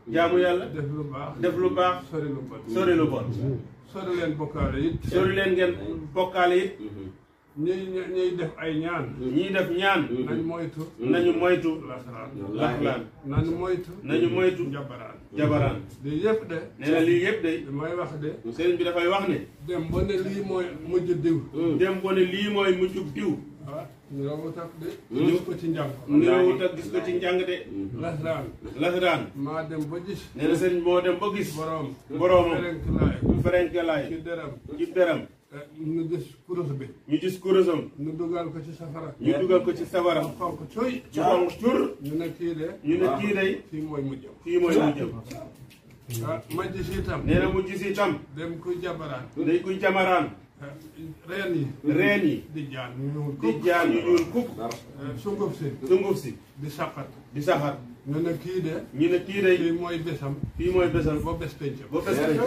jaamu yàlla def lu baax def lu baax sori lu bon sori lu bon sori leen bokkaale it sori leen ngeen bokkaale it ñuy ñuy def ay ñaan ñiy def ñaan nañ moytu nañu moytu lasaraan laxlaan nañ moytu nañu moytu jabaraan jabaraan lii yëpp de nee na lii yëpp day damay wax de sëriñ bi dafay wax ne dem ba ne lii mooy mujj diw dem ko ne lii mooy mujjub diw ah ñu rawut ak de gis ko ci njàng niroowut ak gis ko ci njàng de lasaraan lasaraan maa dem ba gis nee na sëriñ moo dem ba gis boroom boroomam ferenk laay ferenkelaay ci deram ci deram ñu gis kurus bi ñu gis kurusam ñu dugal ko ci safara ñu dugal ko ci safara xonk cuy ci xonq cur ñu ne kii de ñu ne kii day fii mooy mujjam fii mooy mujjam ah ma gis itam nee na mu gis itam dem kuy jabaraan day kuy jamaraan ah, reen yi reen yi di jaan ñu ñëwul di jaan yu ñuul kukk sunguf si sunguf si di saqat di saxar ñu ne kii de ñu ne kii day fii mooy bésam fii mooy bésam ba bés pencam ba bés tey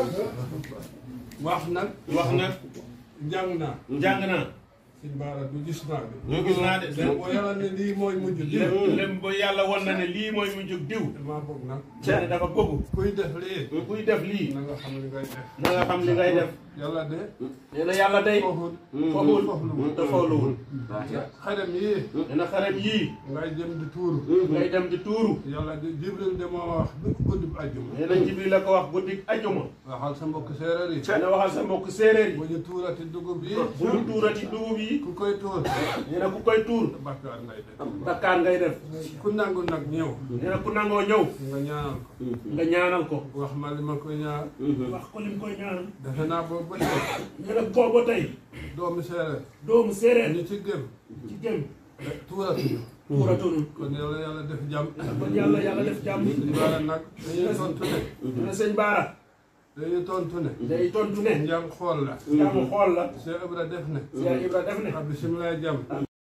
wax nag wax nag jàng naa jàng naa si baara du gis naa bi ñu gis naa de dem boo yàlla ne lii mooy mujj di lem lem ba yàlla won na ne lii mooy mujjug diw damaa bëgg nag ne dafa bëgg kuy def lii kuy def lii na nga xam li ngay def na nga xam li ngay def yàlla de nee na yàlla day foofu foogul foofu te fooluwul xarem yii nee na xarem yii ngay jëm di tuuru ngay dem di tuuru yàlla de jibril de moo wax bi guddi bu àjjuma nee na jibril la ko wax guddi ajuma waxal sa mbokk séeréer yi nee na waxal sa mbokk séeréer yi bu ñu tuurati dugub yi bu ñu tuurati dugub yi ku koy tuur nee na ku koy tuur bakkaar ngay def bakkaar ngay def ku nangu nag ñëw nee na ku nangoo ñëw nga ñaanal ko nga ñaanal ko wax ma li ma koy ñaan wax ko lim koy ñaanal defe naa boobu ba tey nee na booba tey doomu séeréer doomu séeréer ñu ci gëm ci jëm tuuratuñu tuuratunu kon yàlla yàlla def jàmm kon yàlla yàlla def jàmm suñu baara nag dañuy tontu ne nee na sëñ Baara dañuy tontu ne day tontu ne njàng xool la jàmm xool la Cheikh Ibra def ne Cheikh Ibra def ne ab bisimilah jàmm